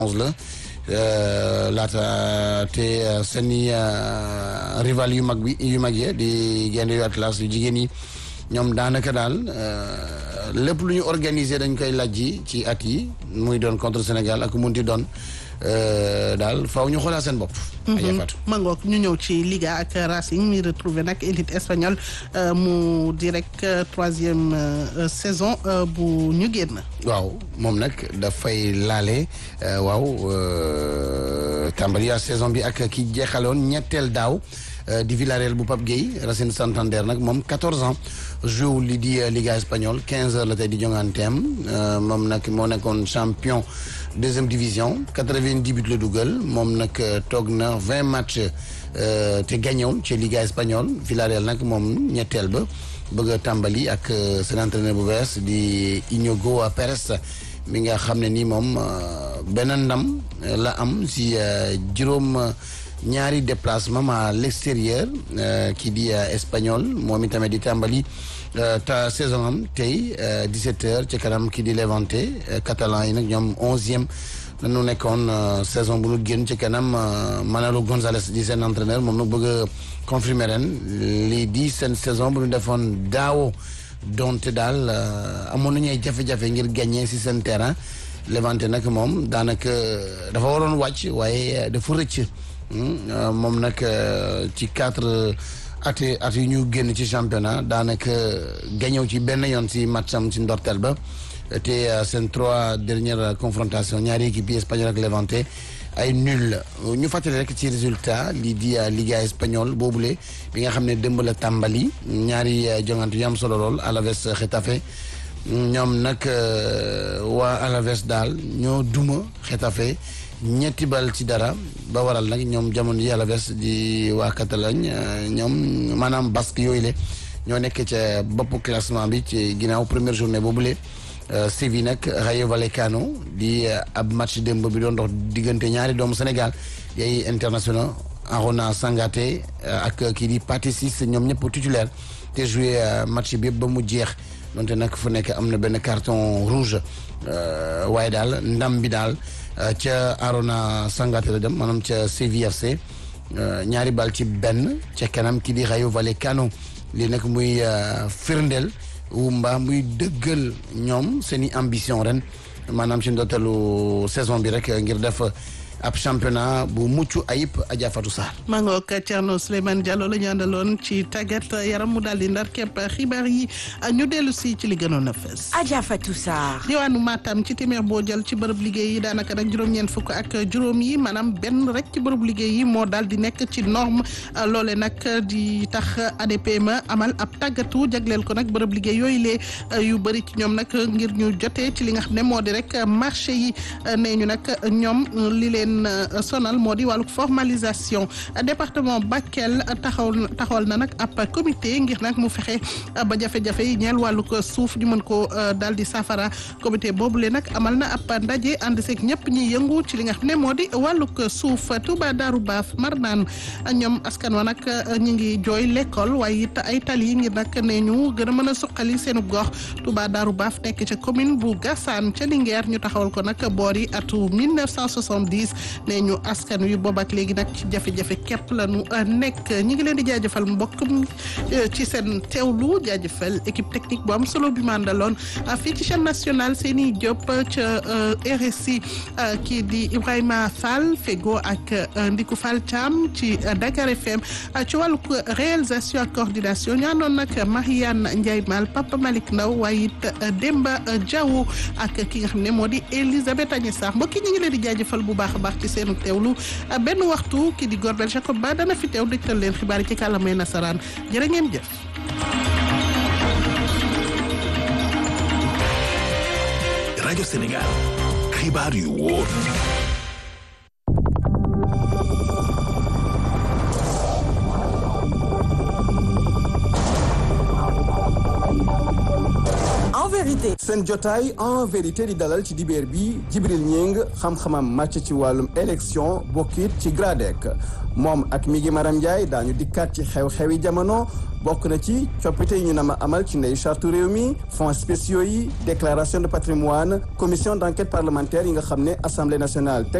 onze la laata te seeni rival yu mag bi yu mag yi di gaynde yu Atlas yu jigéen yi ñoom daanaka daal lépp lu ñu organiser dañ koy lajji ci at yi muy doon contre Sénégal ak munti doon daal faaw ñu xoolaa seen bopp. mangook ñu ñëw ci Liga ak Racing mi retrouvé nag élite espagnole mu di rek troisième saison bu ñu génn. waaw moom nag dafay laale waaw tàmbali saison bi ak ki jeexaloon ñetteel daaw. di Villarreal bu Pape Gueye Racing Santander nag moom 14 ans joué li di Liga espagnole 15 heures la tey di jonganteem moom nag moo nekkoon champion deuxième division 90 buts la dugal moom nag toog na 20 matchs te gagnéwul ci Liga espagnole Villarreal nag moom ñetteel ba bëgg a tàmbali ak seen entraîneur bu bees di Iñigo Pérez mi nga xam ne nii moom benn ndam la am si juróom. ñaari déplacement à l'extérieur kii di espagnol moom itamit di tàmbali ta saison am tey 17 heures ci kanam kii di Levante catalan yi nag ñoom onzième lañu nekkoon saison bu nu génn ci kanam Manolo González di seen entraîneur moom nag bëgg a confirmer ren lii di seen saison bu nu defoon daawo donte daal amoon nañu ay jafe-jafe ngir gagner si seen terrain Levante nag moom daanaka dafa waroon wàcc waaye dafa rëcc. moom nag ci quatre at at yu ñu génn ci championnat daanaka gañëw ci benn yoon si matcham si ndorteel ba te seen trois dernières confrontations ñaari équipe yi espagnol ak Levante ay nul ñu fàttali rek ci résultat lii di Liga espagnole boobule bi nga xam ne démb la tàmbali ñaari jongante yu am solo lool Alaves Getafe ñoom nag waa Alaves daal ñoo duma Getafe ñetti bal ci dara ba waral nag ñoom jamono yi Alaves di waa Catalogne ñoom maanaam basque yooyu le ñoo nekk ca bopp classement bi ci ginnaaw première journée boobule Séville nag Rayo Vallecano di ab match démb bi doon dox diggante ñaari doomu Sénégal yay international Arona Sangaté ak kii di Pathé Ciss ñoom ñëpp titulaire te joué match bi yëpp ba mu jeex donte nag fu nekk am na benn carton rouge waaye daal ndam bi daal ca Arona Sangaté la dem maanaam ca Séville FC ñaari bal ci benn ca kanam ki di Rayo Vallecano lii nag muy firndeel wu mbaa muy dëggal ñoom seen i ambition ren maanaam ci ndorteelu saison bi rek ngir def ab championnat bu mucc ayib Adja Fatou Sarr. maa ngi ak Thierno Souleymane Diallo la ñu àndaloon ci tàggat yaram mu daal di ndar képp xibaar yi ñu dellu si ci li gënoon a fës. Adja Fatou Sarr. diwaanu Matam ci téeméer boo jël ci bërëb liggéey yi daanaka nag juróom-ñeent fukk ak juróom yi maanaam benn rek ci bërëb liggéey yi moo daal di nekk ci norme loole nag di tax ADPME amal ab tàggatu jagleel ko nag bërëb liggéey yooyu lee yu bëri ci ñoom nag ngir ñu jotee ci li nga xam ne moo di rek marché yi nee ñu nag ñoom li leen sonal moo di wàllu formalisation département Bakel taxaw taxawal na nag ab comité ngir nag mu fexe ba jafe-jafe yi ñeel wàllu ko suuf ñu mën ko daal di safara comité boobule nag amal na ab ndaje ànd seeg ñëpp ñi yëngu ci li nga xam ne moo di wàllu ko suuf Touba Darou Baaf Marnaan ñoom askan wa nag ñu ngi jooy l'école waaye it ay tali yi ngir nag ne ñu gën a mën a suqali seenu gox Touba Darou Baaf nekk ca commune bu Gassane ca Linguère ñu taxawal ko nag boori atu 1970 nee ñu askan wi boobu ak léegi nag ci jafe-jafe képp la ñu nekk ñi ngi leen di jaajëfal mbokk ci seen teewlu jaajëfal équipe technique bu am solo bi mandaloon fii ci chaîne nationale Seni Diop ca RSI kii di Ibrahima Fall Fego ak Ndiku Fall Thiam ci Dakar FM ci wàllu réalisation ak coordination ñu àndoon nag Mariane Ndiaye Mal Papa Malick Ndaw waaye it Demba Diaw ak ki nga xam ne moo di Elisabeth Agnès Sarr mbokk yi ñi ngi leen di jaajëfal bu baax a baax ci seenu teewlu benn waxtu ki di Gorbel Jacob ba dana fi teew dëgtal leen xibaar yi ci kàllaamay nasaraan jërë ngeen jëf. rajo Sénégal xibaar yu wóor. En vérité. seen jotaay en vérité di dalal ci dibeer bi Jibril Ñing xam-xamam màcc ci wàllum élection bokkit ci GRADEC moom ak mi gi Maram Ndiaye daañu dikkaat ci xew-xewi jamono bokk na ci coppite yi ñu nama amal ci ndey charte réew mi fonds spéciaux yi déclaration de patrimoine commission d'enquête parlementaire yi nga xam ne assemblée nationale